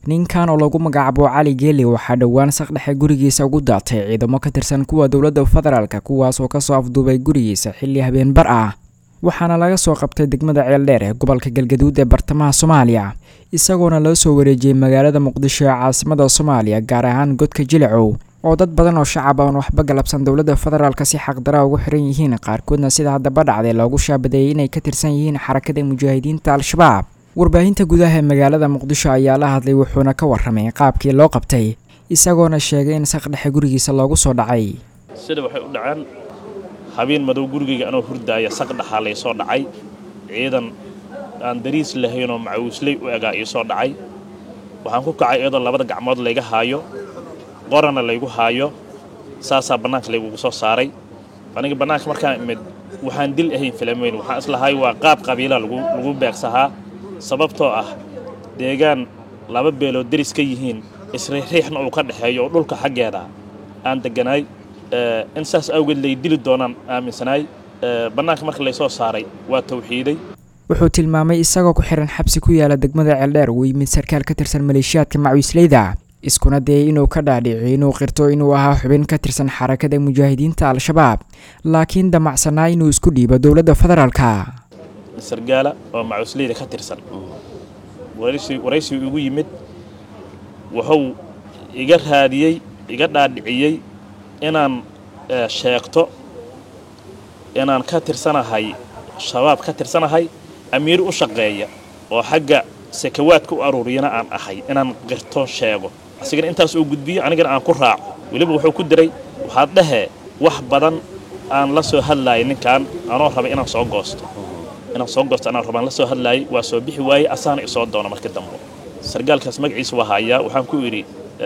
ninkan oo lagu magacaabo cali geeli waxaa dhowaan saqdhexe gurigiisa ugu daatay ciidamo ka tirsan kuwa dowladda federaalka kuwaas oo kasoo afduubay gurigiisa xilli habeenbar ah waxaana laga soo qabtay degmada ceeldheer ee gobolka galgaduud ee bartamaha soomaaliya isagoona loo soo wareejiyey magaalada muqdisho ee caasimada soomaaliya gaar ahaan godka jilicow oo dad badan oo shacab aan waxba galabsan dowladda federaalka si xaqdara ugu xiran yihiin qaarkoodna sida haddaba dhacday loogu shaabadeeyey inay ka tirsan yihiin xarakada mujaahidiinta al-shabaab warbaahinta gudaha ee magaalada muqdisho ayaa la hadlay wuxuuna ka warramay qaabkii loo qabtay isagoona sheegay in saqdhexe gurigiisa loogu soo dhacay sida waxay u dhaceen habeen madow gurigayga anoo hurdaaya saqdhaxaa laysoo dhacay ciidan aan dariis lahaynoo macawisley u egaa iisoo dhacay waxaan ku kacay iyadoo labada gacmood layga haayo qorana laygu haayo saasaa bannaanka laygugu soo saaray aniga bannaanka markaan imid waxaan dil ahayn filamayn waxaan islahay waa qaab qabiila lagu beegsahaa sababtoo ah deegaan laba beelood deris ka yihiin isriixriixna uu ka dhexeeyo oo dhulka xaggeeda aan degganaay in saas awgeed lay dili doonaan aaminsanaay bannaanka marka laysoo saaray waa tawxiiday wuxuu tilmaamay isagoo ku xihan xabsi ku yaala degmada ceeldheer uu yimid sarkaal ka tirsan maleeshiyaadka macawisleyda iskuna dayay inuu ka dhaadhiciyo inuu qirto inuu ahaa xubin ka tirsan xarakada mujaahidiinta al-shabaab laakiin damacsanaa inuu isku dhiibo dowladda federaalka sargaala oo macawisleyda ka tirsan waraysigu igu yimid wuxuu iga raadiyey iga dhaadhiciyey inaan sheegto inaan ka tirsanahay shabaab ka tirsanahay amiir u shaqeeya oo xagga sakawaadka u aruuriyana aan ahay inaan qirto sheego asigana intaas uu gudbiyo anigana aan ku raaco weliba wuxuu ku diray waxaad dhahee wax badan aan la soo hadlaayay ninkan anoo rabay inaan soo goosto inaan soo goosto anaan rabaan la soo hadlaayay waa soo bixi waayey asaana isoo doono marka dambe sargaalkaas magaciisa waa hayaa waxaan ku idhi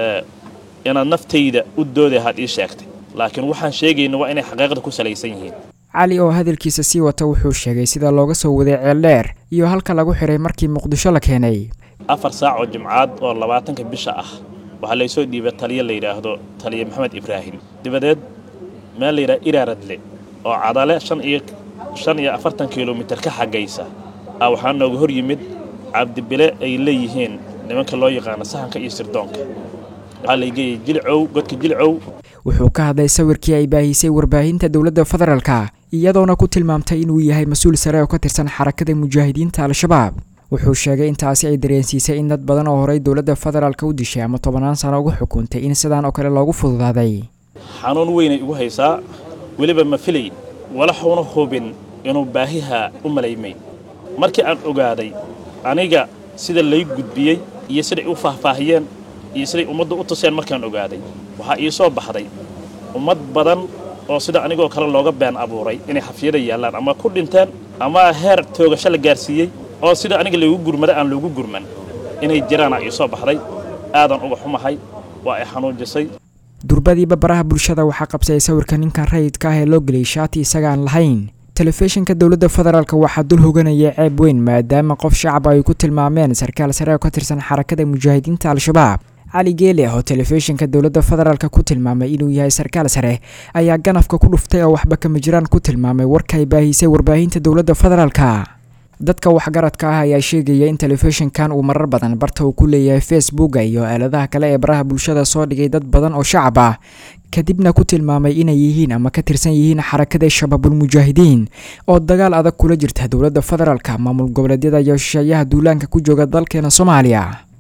inaad naftayda u dooday had ii sheegtay laakiin waxaan sheegayna waa inay xaqiiqda ku salaysan yihiin cali oo hadalkiisa sii wata wuxuu sheegay sida looga soo waday ceeldheer iyo halka lagu xiray markii muqdisho la keenay afar saac oo jimcaad oo labaatanka bisha ah waxaa laysoo dhiibay taliya la yidhaahdo taliya maxamed ibraahim dabadeed meel la yidhaha iraaradle oo cadale shan iyo shan iyo afartan kilomitir ka xaggaysa ah waxaa nooga hor yimid cabdibile ay leeyihiin nimanka loo yaqaano sahanka iyo sirdoonka waxaa laygeeyay jilcow godka jilcow wuxuu ka hadlay sawirkii ay baahisay warbaahinta dowladda federaalka iyadoona ku tilmaamtay inuu yahay mas-uul sare oo ka tirsan xarakada mujaahidiinta al-shabaab wuxuu sheegay intaasi ay dareensiisay in dad badan oo horey dowladda federaalka u dishay ama tobannaan sano uga xukuntay in sidaan oo kale loogu fududaaday xanuun weynay igu haysaa weliba ma filay walaxuuna hubin inuu baahiha u malaymay markii aan ogaaday aniga sida lay gudbiyey iyo siday u faahfaahiyeen iyo siday ummadda u tuseen markaan ogaaday waxaa ii soo baxday ummad badan oo sida anigoo kale looga been abuuray inay xafiyada yaallaan ama ku dhinteen ama heer toogasho la gaarsiiyey oo sida aniga laygu gurmada aan loogu gurman inay jiraana ii soo baxday aadan uga xumahay waa ay xanuujisay durbadiiba baraha bulshada waxaa qabsayay sawirka ninkan rayidka ah ee loo geliyay shaati isaga aan lahayn telefishinka dowladda federaalk waxaa dul hoganayay ceeb weyn maadaama qof shacab ay ku tilmaameen sarkaal sare oo ka tirsan xarakada mujaahidiinta al-shabaab cali geele oo telefishinka dowladda federaalk ku tilmaamay inuu yahay sarkaal sare ayaa ganafka ku dhuftay oo waxba kama jiraan ku tilmaamay warka ay baahisay warbaahinta dowladda federaalka dadka waxgaradka ah ayaa sheegaya in telefishinkan uu marar badan barta uu ku leeyahay facebooka iyo aaladaha kale ee baraha bulshada soo dhigay dad badan oo shacab ah kadibna ku tilmaamay inay yihiin ama ka tirsan yihiin xarakada shabaabulmujaahidiin oo dagaal adag kula jirta dowladda federaalka maamul goboleedyada iyo shisheeyaha duulaanka ku jooga dalkeena soomaaliya